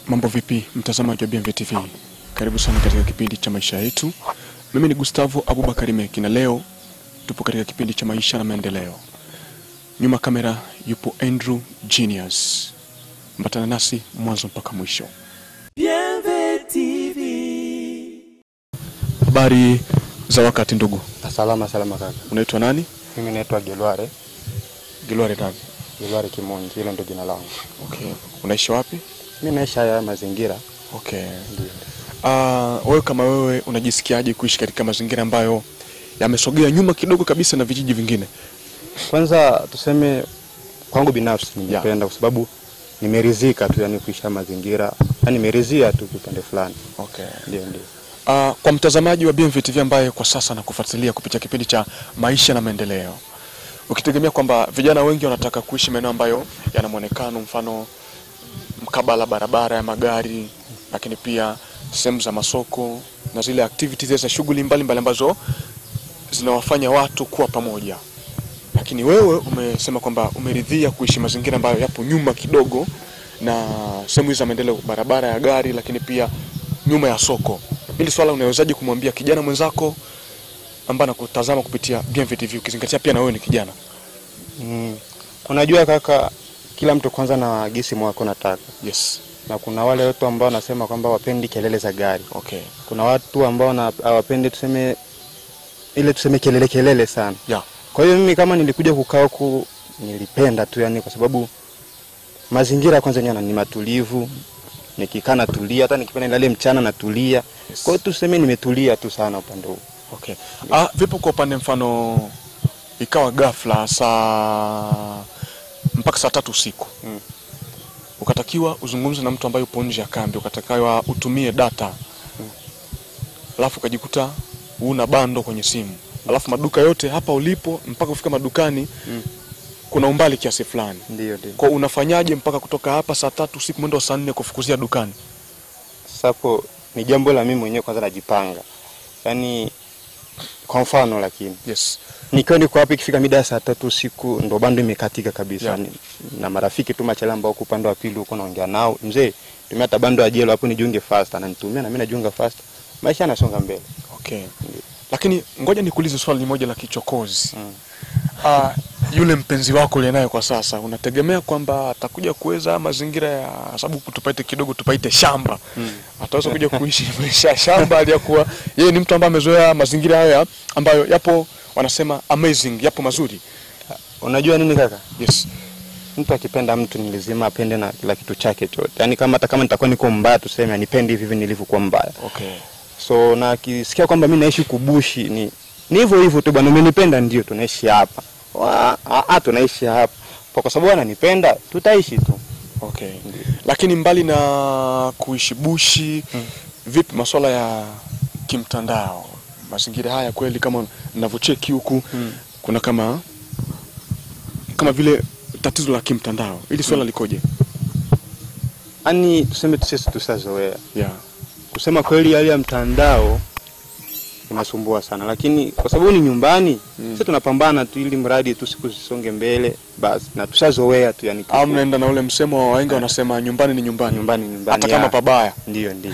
Mambo vipi, mtazamaji wa BMV TV? Karibu sana katika kipindi cha maisha yetu. Mimi ni Gustavo Abubakari Meki na leo tupo katika kipindi cha maisha na maendeleo. Nyuma kamera yupo Andrew Genius. Mbatana nasi mwanzo mpaka mwisho. Habari za wakati ndugu, Salama salama kaka. unaitwa nani? Mimi naitwa Gelware, Gilware nani? Gelware Kimonji, hilo ndio jina langu. Okay. Unaishi wapi? Mimi naishi haya mazingira. Okay. Ndio. Uh, wewe kama wewe unajisikiaje kuishi katika mazingira ambayo yamesogea nyuma kidogo kabisa na vijiji vingine? Kwanza tuseme kwangu binafsi nimependa kwa sababu nimeridhika tu yani kuishi haya mazingira. Yani nimeridhia tu kipande fulani. Okay. Ndio ndio. Uh, kwa mtazamaji wa BMV TV ambaye kwa sasa nakufuatilia kupitia kipindi cha maisha na maendeleo, ukitegemea kwamba vijana wengi wanataka kuishi maeneo ambayo yana mwonekano mfano mkabala barabara ya magari, lakini pia sehemu za masoko na zile activities za shughuli mbalimbali ambazo zinawafanya watu kuwa pamoja, lakini wewe umesema kwamba umeridhia kuishi mazingira ambayo yapo nyuma kidogo na sehemu hizi za maendeleo, barabara ya gari, lakini pia nyuma ya soko. Hili swala unawezaje kumwambia kijana mwenzako ambaye anakutazama kupitia BMV TV, ukizingatia pia na wewe ni kijana? Mm. Unajua kaka, kila mtu kwanza na gisi mwako nataka. Yes. Na kuna wale watu ambao wanasema kwamba wapendi kelele za gari. Okay. Kuna watu ambao na- hawapendi tuseme ile tuseme kelele kelele sana. Yeah. Kwa hiyo mimi kama nilikuja kukaa huku nilipenda tu yani, kwa sababu mazingira kwanza yenyewe ni matulivu, nikikaa natulia, hata nikipenda nilale mchana natulia. Yes. Kwa hiyo tuseme nimetulia tu sana upande huu. Okay. Ah, vipo kwa upande mfano ikawa ghafla saa mpaka saa tatu usiku Mm. ukatakiwa uzungumze na mtu ambaye upo nje ya kambi, ukatakiwa utumie data alafu ukajikuta una bando kwenye simu, alafu maduka yote hapa ulipo mpaka kufika madukani Mm. kuna umbali kiasi fulani. Ndio ndio. Kwa unafanyaje mpaka kutoka hapa saa tatu usiku mwendo wa saa nne kufukuzia dukani? Sasa hapo ni jambo la mimi mwenyewe kwanza najipanga. Yaani kwa mfano lakini Yes. nikiwa niko hapa ikifika mida ya saa tatu usiku ndo bando imekatika kabisa Yeah. Ni- na marafiki tu machale ambao huko upande wa pili huko naongea nao mzee tumia hata bando ya jelo hapo nijiunge fast ananitumia na mimi najiunga fast maisha yanasonga mbele Okay. Lakini ngoja nikuulize swali moja la kichokozi. Mm. Ah, yule mpenzi wako uliye naye kwa sasa unategemea kwamba atakuja kuweza mazingira ya sababu tupaite kidogo tupaite shamba Mm. ataweza kuja kuishi maisha ya shamba aliyakuwa yeye ni mtu ambaye amezoea mazingira hayo ya- ambayo yapo wanasema amazing yapo mazuri unajua nini kaka yes mtu akipenda mtu ni lazima apende na kila kitu chake chote yaani kama hata kama nitakuwa niko mbaya tuseme anipende hivi hivi nilivyokuwa mbaya okay so na akisikia kwamba mi naishi kubushi ni ni hivyo hivyo tu bwana umenipenda ndio tunaishi hapa Wa- ah, ah, tunaishi hapa Kwa- kwa sababu ananipenda tutaishi tu okay lakini mbali na kuishi bushi vipi masuala ya kimtandao mazingira haya kweli kama ninavyocheki huku Mm. kuna kama kama vile tatizo la kimtandao ili swala likoje yaani tuseme tu sisi tusazoea yeah kusema kweli hali ya mtandao inasumbua sana lakini kwa sababu ni nyumbani Mm. sisi tunapambana tu ili mradi tu siku zisonge mbele basi na tushazoea tu yani au mnaenda na ule msemo wa wahenga wanasema nyumbani ni nyumbani nyumbani nyumbani hata kama ya. pabaya ndio ndio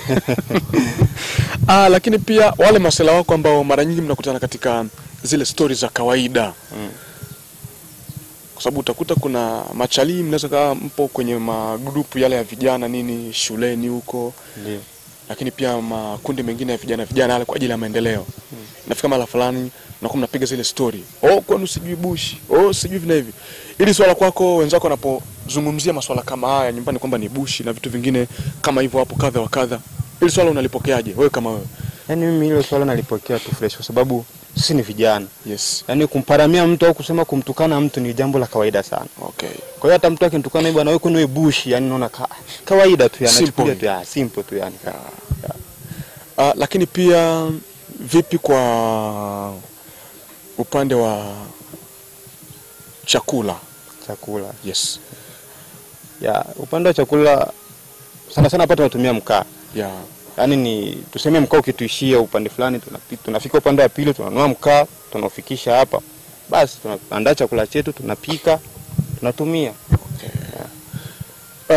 ah, lakini pia wale masela wako ambao mara nyingi mnakutana katika zile stori za kawaida Mm. kwa sababu utakuta kuna machalii mnaweza kawa mpo kwenye magrupu yale ya vijana nini shuleni huko ndio lakini pia makundi mengine ya vijana vijana yale kwa ajili ya maendeleo Mm. nafika mara fulani nakuwa mnapiga zile story oh kwani sijui bushi oh sijui vina hivi ili swala kwako wenzako wanapozungumzia maswala kama haya nyumbani kwamba ni bushi na vitu vingine kama hivyo hapo kadha wa kadha ili swala unalipokeaje wewe kama wewe yaani mimi hilo swala nalipokea tu fresh kwa sababu sisi ni vijana yes yaani kumparamia mtu au kusema kumtukana mtu ni jambo la kawaida sana okay kwa hiyo hata mtu akinitukana hivi bwana wewe kwani wewe bushi yani naona ka, kawaida tu yani Simple. nachukulia tu ya simple tu yani uh, lakini pia vipi kwa upande wa chakula chakula yes ya upande wa chakula sana sana hapa tunatumia mkaa yeah yaani ni tuseme mkaa ukituishia upande fulani tunapi- tunafika upande wa pili tunanunua mkaa tunaufikisha hapa basi tunaandaa chakula chetu tunapika tunatumia Uh,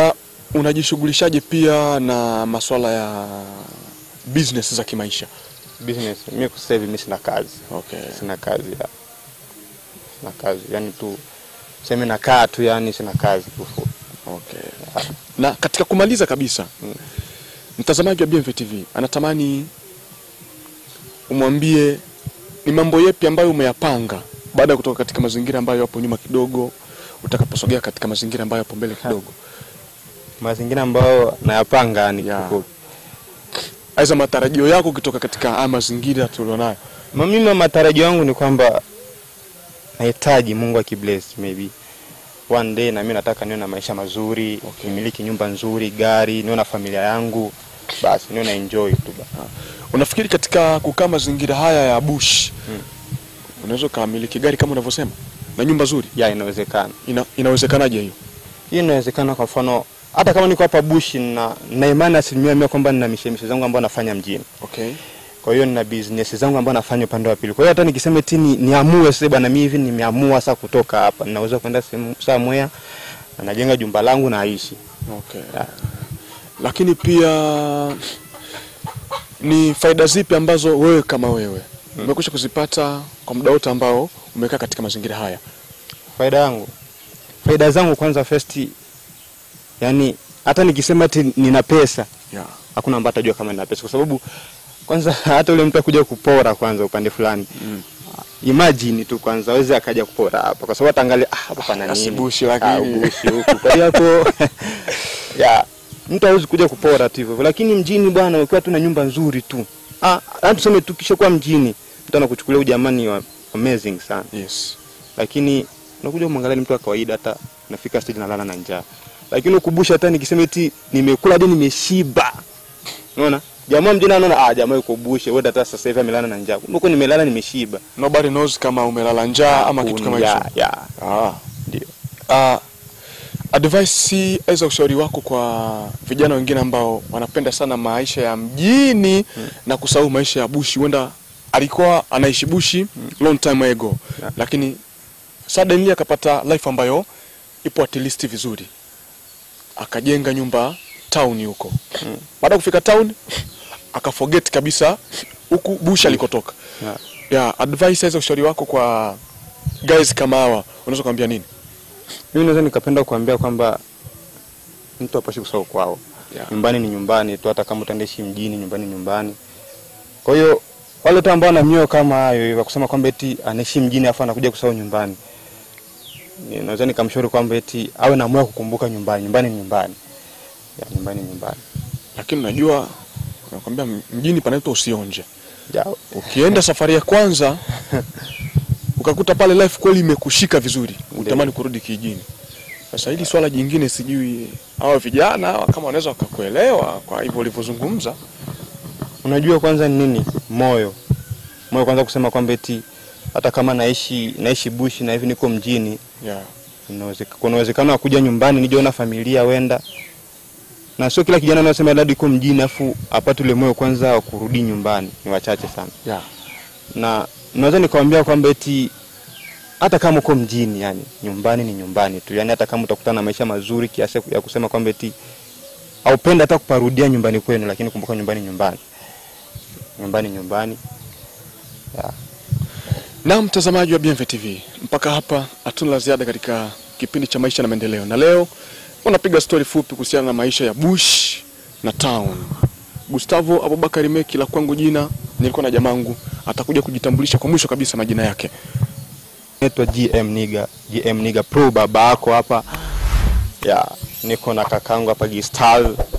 unajishughulishaje pia na masuala ya business za kimaisha? business mimi kwa sasa hivi mimi sina kazi Okay. sina kazi ya sina kazi yani tu sema nakaa tu yani sina kazi kufu Okay. Na katika kumaliza kabisa, mtazamaji wa BMV TV anatamani umwambie ni mambo yepi ambayo umeyapanga baada ya kutoka katika mazingira ambayo yapo nyuma kidogo, utakaposogea katika mazingira ambayo yapo mbele kidogo, mazingira ambayo nayapanga yani Ya. kufu aidha matarajio yako ukitoka katika haya mazingira tulionayo. Ma- mimi matarajio yangu ni kwamba nahitaji Mungu akibless maybe one day na mimi nataka niwe na maisha mazuri Okay. nimiliki nyumba nzuri gari niwe na familia yangu basi niwe na enjoy tu ba. Unafikiri katika kukaa mazingira haya ya bush unaweza ukamiliki gari kama unavyosema na nyumba nzuri? ya inawezekana Ina, inawezekanaje hiyo? hii inawezekana kwa mfano hata kama niko hapa bushi na na imani asilimia mia kwamba nina mishemishe zangu ambayo nafanya mjini Okay. kwa hiyo nina business zangu ambayo nafanya upande wa pili kwa hiyo hata nikisema eti ni, niamue sasa bwana mimi hivi nimeamua sasa kutoka hapa ninaweza kwenda sehemu somewhere na najenga jumba langu naishi Okay. Ya. Lakini pia ni faida zipi ambazo wewe kama wewe umekwisha kuzipata kwa muda wote ambao umekaa katika mazingira haya? faida yangu faida zangu kwanza first yani hata nikisema ati nina pesa Yeah. hakuna ambaye atajua kama nina pesa kwa sababu kwanza hata ule mtu akuja kupora kwanza upande fulani Mm. imagine tu kwanza aweze akaja kupora hapa kwa sababu ataangalia ah hapa pana nini Asibushi lakini. Ah, bushi huku kwa hiyo hapo ya mtu hawezi kuja kupora tu hivyo lakini mjini bwana ukiwa tu na nyumba nzuri tu ah hata tuseme tu kisha kuwa mjini mtu anakuchukulia ujamani wa amazing sana Yes. lakini unakuja kumwangalia ni mtu wa kawaida, hata nafika stage nalala na njaa, lakini ukumbusha, hata nikisema eti nimekula hadi nimeshiba, unaona jamaa mjini anaona ah, jamaa yuko bushe, wewe hata sasa hivi amelala na njaa, kumbe huko nimelala nimeshiba. Nobody knows kama umelala njaa ama kitu kama hicho. ya, ya, Ah. ndio. Uh, advice aidha ushauri wako kwa vijana wengine ambao wanapenda sana maisha ya mjini na kusahau maisha ya bushi. Huenda alikuwa anaishi bushi long time ago, Yeah. lakini suddenly akapata life ambayo ipo at least vizuri, akajenga nyumba town huko. Baada ya kufika town akaforget kabisa huku bushi alikotoka. Yeah. Yeah, advice aidha ushauri wako kwa guys kama hawa unaweza kuambia nini? Mimi naweza nikapenda kuambia kwamba mtu apashi kusahau kwao. Yeah. Nyumbani ni nyumbani tu, hata kama utaendaishi mjini, nyumbani ni nyumbani. Kwa hiyo wale tu ambao wana mioyo kama hayo hivyo kusema kwamba eti anaishi mjini afu anakuja kusahau nyumbani, Ni- naweza nikamshauri kwamba eti awe na moyo wa kukumbuka nyumbani. Nyumbani ni nyumbani, ya, nyumbani ni nyumbani. lakini unajua nakwambia mjini panaitwa usionje. Ya, Ukienda safari ya kwanza ukakuta pale life kweli imekushika vizuri, utamani kurudi kijijini. Sasa hili swala jingine, sijui hawa vijana hawa kama wanaweza wakakuelewa kwa hivyo ulivyozungumza. unajua kwanza ni nini? Moyo, moyo kwanza kusema kwamba eti hata kama naishi naishi bushi na hivi niko mjini Yeah. Inawezeka- kuna uwezekano wa kuja nyumbani nije na familia wenda, na sio kila kijana anasema labda iko mjini afu apate ule moyo kwanza wa kurudi nyumbani, ni wachache sana. Yeah. Na naweza nikamwambia kwamba eti hata kama uko mjini, yani nyumbani ni nyumbani tu, yani hata kama utakutana na maisha mazuri kiasi ya kusema kwamba eti haupenda hata kuparudia nyumbani kwenu, lakini kumbuka nyumbani nyumbani, nyumbani nyumbani. Na mtazamaji wa BMV TV, mpaka hapa hatuna la ziada katika kipindi cha maisha na maendeleo, na leo unapiga stori fupi kuhusiana na maisha ya bush na town. Gustavo Abubakar Meki la kwangu jina, nilikuwa na jamangu atakuja kujitambulisha kwa mwisho kabisa majina yake. Naitwa GM Niga, GM Niga Pro baba yako hapa. Ya, niko na kakangu hapa Gistal